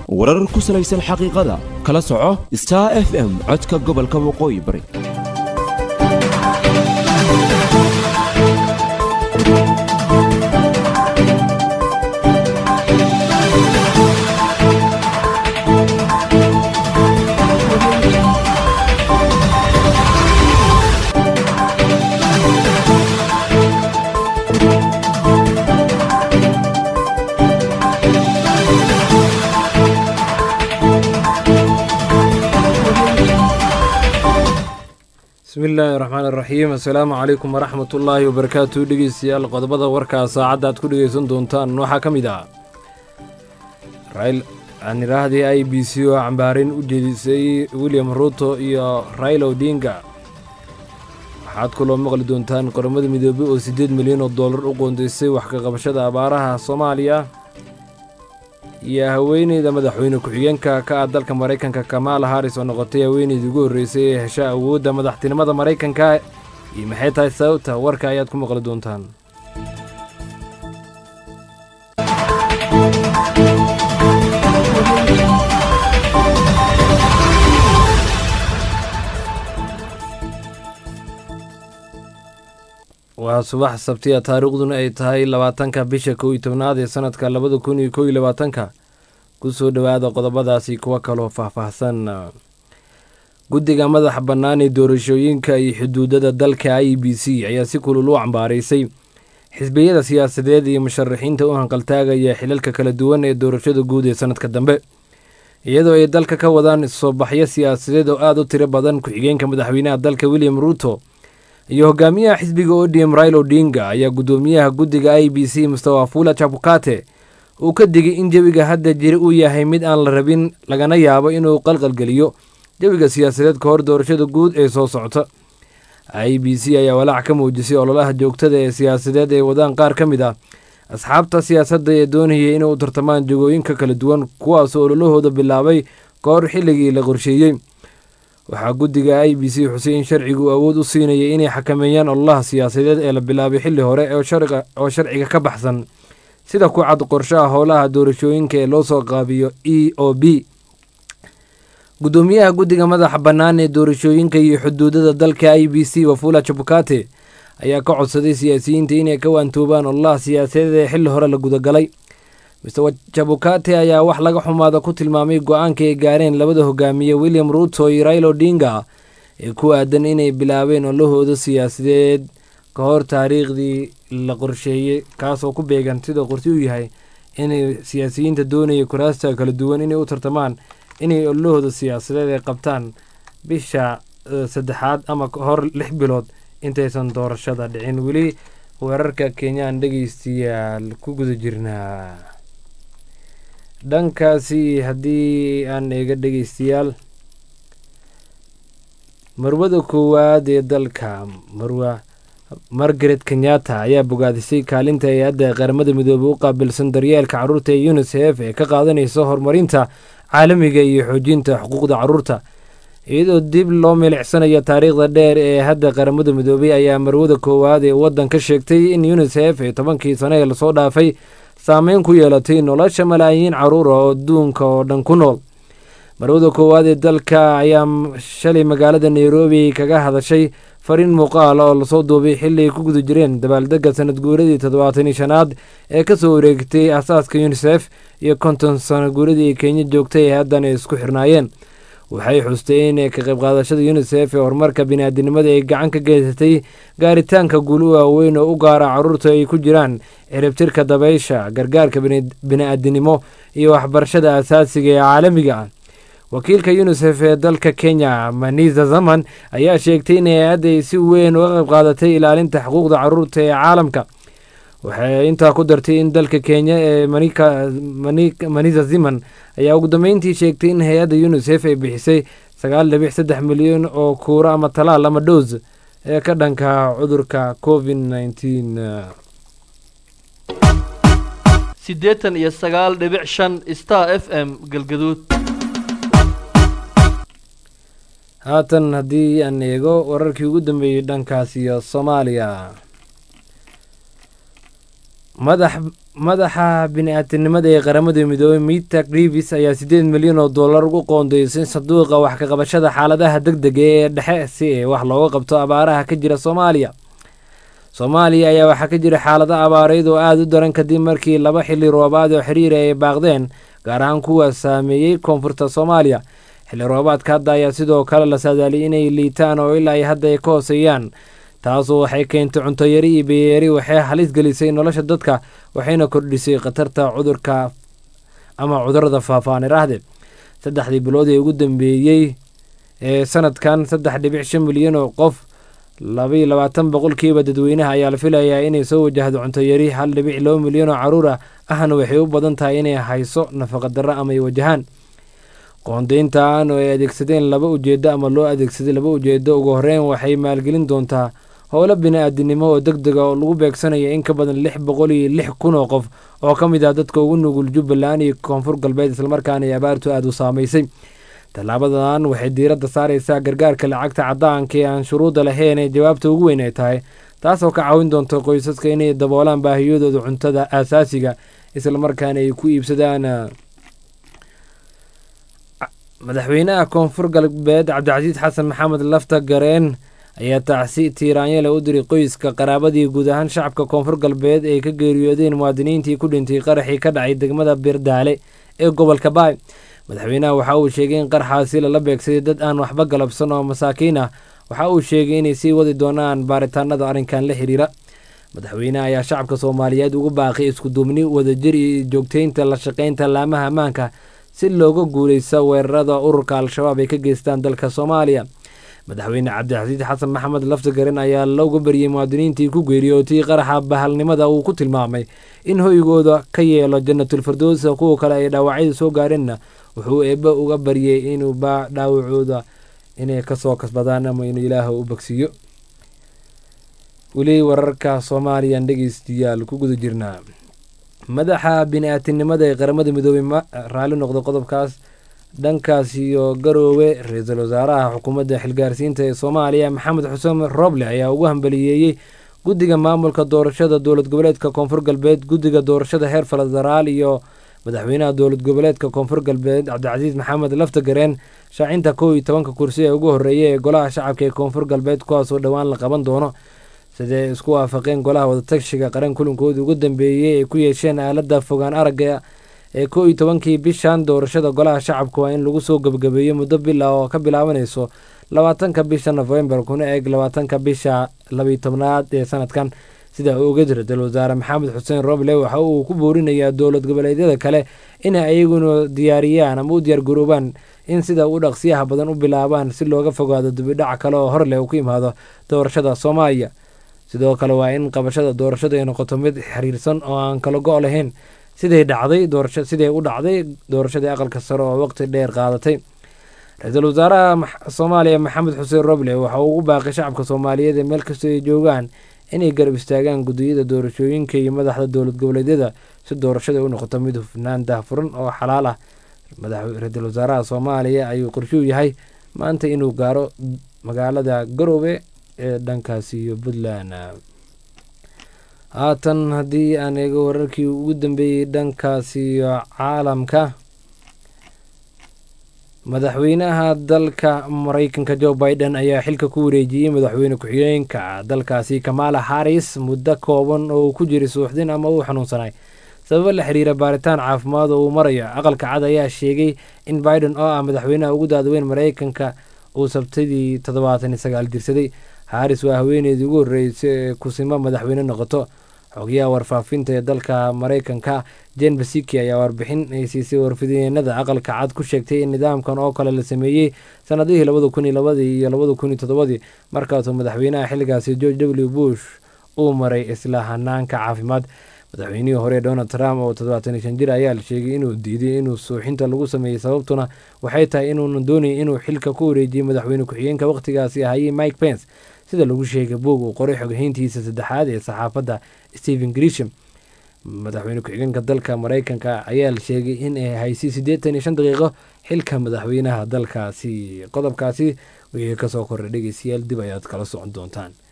warar ku salaysan xaqiiqada kala soco star f m codka gobolka waqooyi bari bismillaahi raxmaan iraxiim assalaamu calaykum waraxmat ullaahi wabarakaatu dhegeystayaal qodobada warkaa saacadda aad ku dhegeysan doontaan waxaa ka mid ah aan idhaahdii i b c oo cambaarin u jeedisay william ruuto iyo raila odinga waxaad kaloo maqli doontaan qoramada midoobey oo siddeed milyan oo dollar u qoondaysay wax ka qabashada abaaraha soomaaliya iyo haweeneyda madaxweyne ku-xigeenka ka ah dalka maraykanka kamaala haris oo noqotay haweeneydii ugu horreysay ee hesha awoodda madaxtinimada maraykanka iyo maxay tahay sababta warka ayaad ku maqli doontaan waa subax sabtiya taariikhduna ay tahay labaatanka bisha kow iyo tobnaad ee sanadka labada kun iyo kow iyo labaatanka kusoo dhowaada qodobadaasi kuwa kaloo faahfaahsan guddiga madaxa bannaan ee doorashooyinka iyo xuduudada dalka i b c ayaa si kulul u cambaaraysay xisbiyada siyaasadeed iyo musharaxiinta u hanqaltaagaya xilalka kala duwan ee doorashada guud ee sanadka dambe iyadoo ay dalka ka wadaan soo baxyo siyaasadeed oo aada u tiro badan ku-xigeenka madaxweynaha dalka william ruuto iyo hogaamiyaha xisbiga odm rail odinga ayaa guddoomiyaha guddiga i b c mustawafula jabukate uu ka digay in jawiga hadda jiri uu yahay mid aan la rabin lagana yaabo inuu qalqalgeliyo jawiga siyaasadeed ka hor doorashada guud ee soo socota i b c ayaa walaac ka muujisay ololaha joogtada ee siyaasadeed ee wadaan qaar ka mid ah asxaabta siyaasadda ee doonayay inay u tartamaan jagooyinka kala duwan kuwaasoo ololahooda bilaabay ka hor xilligii la qorsheeyey waxaa guddiga i b c xusay in sharcigu awood u siinayay inay xakameeyaan ololaha siyaasadeed ee la bilaabay xilli hore oo sharciga ka baxsan sida ku cad qorshaha howlaha doorashooyinka ee loo soo qaabiyo e o b guddoomiyaha guddiga madaxa bannaan ee doorashooyinka iyo xuduudada dalka i b c wafula jabukate ayaa ka codsaday siyaasiyiinta inay ka waantoobaan ololaha siyaasadeed ee xilli hore la gudagalay mister jabukate ayaa wax laga xumaada ku tilmaamay go-aanka ay gaareen labada hogaamiye william ruuto iyo rail odinga ee ku aadan inay bilaabeen olahooda siyaasadeed ka hor taariikhdii la qorsheeyey kaasoo ku beegan sida qorsi u yahay inay siyaasiyiinta doonaya kuraasta kala duwan inay u tartamaan inay olahooda siyaasadeed ay qabtaan bisha saddexaad ama hor lix bilood intaysan doorashada dhicin weli weerarka kenyaan dhegeystayaal ku guda jirnaa dhankaasi haddii aan eega dhegeystayaal marwada koowaad ee dalka marwa margaret kenyatta ayaa bogaadisay kaalinta hay-adda qaramada midoobey u qaabilsan daryeelka carruurta ee unisef ee ka qaadanaysa horumarinta caalamiga iyo xoojinta xuquuqda carruurta iyadoo dib loo milicsanayo taariikhda dheer ee hadda qaramada midoobey ayaa marwada koowaad ee waddan ka sheegtay in unisef ee tobankii sane ee lasoo dhaafay saameyn ku yeelatay nolosha malaayiin carruur oo adduunka oo dhan ku nool marwada koowaad ee dalka ayaa shalay magaalada nairobi kaga hadashay fariin muuqaal oo lasoo duubay xilli ay ku guda jireen dabaaldegga sanad guuradii toddobaatan iyo shanaad ee kasoo wareegtay asaaska unisef iyo konton sano guuradii kenya joogtay ee haddan ay isku xirnaayeen waxay xustay in ka qayb qaadashada unisef ee horumarka biniaadinimada ay gacan ka geysatay gaaritaanka guul u waaweyn oo u gaara carruurta ay ku jiraan ciribtirka dabaysha gargaarka bini'aadinimo iyo waxbarashada asaasiga ee caalamiga ah wakiilka unisef ee dalka kenya manisa zaman ayaa sheegtay in hay-adda ay si weyn uga qayb qaadatay ilaalinta xuquuqda carruurta ee caalamka waxay intaa ku dartay in dalka kenya ee manisa ziman ayaa ugu dambeyntii sheegtay in hay-adda unisef ay bixisay sagaal dhibic saddex milyan oo kuuro ama talaal ama dhoos ee ka dhanka cudurka covid nneteen siddeetan iyo sagaal dhibic shan star f m galgaduud haatan haddii aan eego wararkii ugu dambeeyey dhankaas iyo soomaaliya madax madaxa bini-aadamnimada ee qaramada midoobey mita grivis ayaa siddeed milyan oo dollar ugu qoondeysay sanduuqa wax ka qabashada xaaladaha deg dega ee dhexe si ay wax looga qabto abaaraha ka jira soomaaliya soomaaliya ayaa waxaa ka jira xaalado abaareyd oo aada u daran kadib markii laba xilli roobaad oo xiriira ay baaqdeen gaar ahaan kuwa saameeyey koonfurta soomaaliya xilli roobaadka hadda ayaa sidoo kale la saadaaliyay inay liitaan oo ilaa ay hadda ay ka hooseeyaan taasu waxay keentay cuntoyari iyo beyeeri waxay halis gelisay nolosha dadka waxayna kordhisay khatarta cudurka ama cudurada faafaan iraahde saddexdii bilood ee ugu dambeeyey ee sanadkan saddex dhibic shan milyan oo qof labaiyo labaatan boqolkiiba dadweynaha ayaa la filayaa inay soo wajahdo cuntoyari hal dhibic laba milyan oo caruur ah ahna waxay u badan tahay inay hayso nafaqadarro ama ay wajahaan qoondeyntan oo ay adeegsadeen laba ujeedo ama loo adeegsaday laba ujeedo ugu horeyn waxay maalgelin doontaa howlo bini-aadinimo oo deg dega oo lagu beegsanaya in ka badan lix boqol iyo lix kun oo qof oo ka mid ah dadka ugu nugul jubbaland iyo koonfur galbeed islamarkaana ay abaartu aada u saamaysay tallaabadan waxay diiradda saaraysaa gargaarka lacagta caddaanka ee aan shuruudda lahayn ee jawaabta ugu weyn ay tahay taasoo ka caawin doonta qoysaska inay daboolaan baahiyadooda cuntada aasaasiga islamarkaana ay ku iibsadaan madaxweynaha koonfur galbeed cabdicasiis xasan maxamed lafta gareen ayaa tacsi tiiraanyale u diray qoyska qaraabadii guud ahaan shacabka koonfur galbeed ay ka geeriyoodeen muwaadiniintii ku dhintay qaraxii ka dhacay degmada birdaale ee gobolka baay madaxweynaha waxa uu sheegay in qarxaasi lala beegsaday dad aan waxba galabsan oo masaakiin ah waxa uu sheegay inay sii wadi doonaan baaritaanada arrinkan la xiriira madaxweynaha ayaa shacabka soomaaliyeed ugu baaqay iskuduubni wadajir iyo joogteynta la shaqaynta laamaha ammaanka si looga guuleysta weerarada ururka al-shabaab ay ka geystaan dalka soomaaliya madaxweyne cabdixasiid xasan maxamed laftagaren ayaa looga baryay muwaadiniintii ku geeriyootay qaraxa bahalnimada uu ku tilmaamay in hoygooda ka yeelo janatulfirdowsa kuwa kale ay dhaawacyada soo gaareenna wuxuu eebbe uga baryay inuu baa dhaawacooda inay kasoo kasbadaan ama inuu ilaah u bagsiiyo weli wararka soomaaliyan dhegeystayaal ku guda jirnaa madaxa bini-aadinimada ee qaramada midoobey ma raalli noqdo qodobkaas dhankaas iyo garoowe ra-iisul wasaaraha xukuumadda xilgaarsiinta ee soomaaliya maxamed xuseen roble ayaa ugu hambaliyeeyey guddiga maamulka doorashada dowlad goboleedka koonfur galbeed guddiga doorashada heer federaal iyo madaxweynaha dowlad goboleedka koonfur galbeed cabdicasiis maxamed laftagareen shaacinta kow iyo tobanka kursi ee ugu horreeya ee golaha shacabka ee koonfur galbeed kuwaasoo dhowaan la qaban doono siday isku waafaqeen golaha wadatashiga qaran kulankoodii ugu dambeeyey ay ku yeesheen aaladda fogaan aragga ee kow iyo tobankii bishan doorashada golaha shacabka waa in lagu soo gebagabeeyo muddo bila oo ka bilaabanayso labaatanka bisha nofembar kuna eeg labaatanka bisha labiyo tobnaad ee sanadkan sida uu oga jira dal wasaare maxamed xuseen roble waxa uu ku boorinayaa dowlad goboleedyada kale inay ayaguna diyaariyaan ama u diyaargaroobaan in sida u dhaqsiyaha badan u bilaabaan si looga fogaado dibidhac kale oo horleh uu ku yimaado doorashada soomaaliya sidoo kale waa in qabashada doorashada ay noqoto mid xiriirsan oo aan kala go' lahayn siday dhacday doorasha siday u dhacday doorashadii aqalka sare oo waqti dheer qaadatay ra-iisul wasaaraha soomaaliya maxamed xuseen roble waxa uu ugu baaqay shacabka soomaaliyeed ee meel kastoo ay joogaan inay garab istaagaan guddiyada doorashooyinka iyo madaxda dowlad goboleedyada si doorashada u noqoto mid hufnaan daahfuran oo xalaal ah ra-iisul wasaaraha soomaaliya ayuu qorshuu yahay maanta inuu gaaro magaalada garoobe ee dhankaasi iyo puntland haatan haddii aan eego wararkii ugu dambeeyey dhankaasi iyo caalamka madaxweynaha dalka mareykanka joe biden ayaa xilka ku wareejiyey madaxweyne ku-xigeenka dalkaasi kamala harris muddo kooban oo uu ku jiray suuxdin ama uu xanuunsanay sababo la xiriira baaritaan caafimaad oo uu marayo aqalka cad ayaa sheegay in biden oo ah madaxweynaha ugu daadaweyn mareykanka uu sabtadii toddobaatan iyo sagaal jirsaday haris waa haweeneydii ugu horreysay ee kusimo madaxweyne noqoto xogayaha warfaafinta ee dalka mareykanka jen basiki ayaa warbixin ay siisay warfideenada aqalka cad ku sheegtay in nidaamkan oo kale la sameeyey sanadihii labada kun iyo labadii iyo labada kun iyo toddobadii markaasuu madaxweynaha xilligaasi george w bush uu maray isla hanaanka caafimaad madaxweynihii hore donald trump oo toddobaatan iyo shan jir ayaa la sheegay inuu diiday inuu suuxinta lagu sameeyey sababtuna waxay tahay inuuna doonayay inuu xilka ku wareejiyey madaxweyne ku-xigeenka wakhtigaasi ahayey mike pence sida lagu sheegay buog uu qoray xoghayntiisa saddexaad ee saxaafadda stephen grisham madaxweyne ku-xigeenka dalka mareykanka ayaa la sheegay in ay haysay siddeetan iyo shan daqiiqo xilka madaxweynaha dalkaasi qodobkaasi wixii kasoo korray dhegeystayaal dib ayaad kala socon doontaan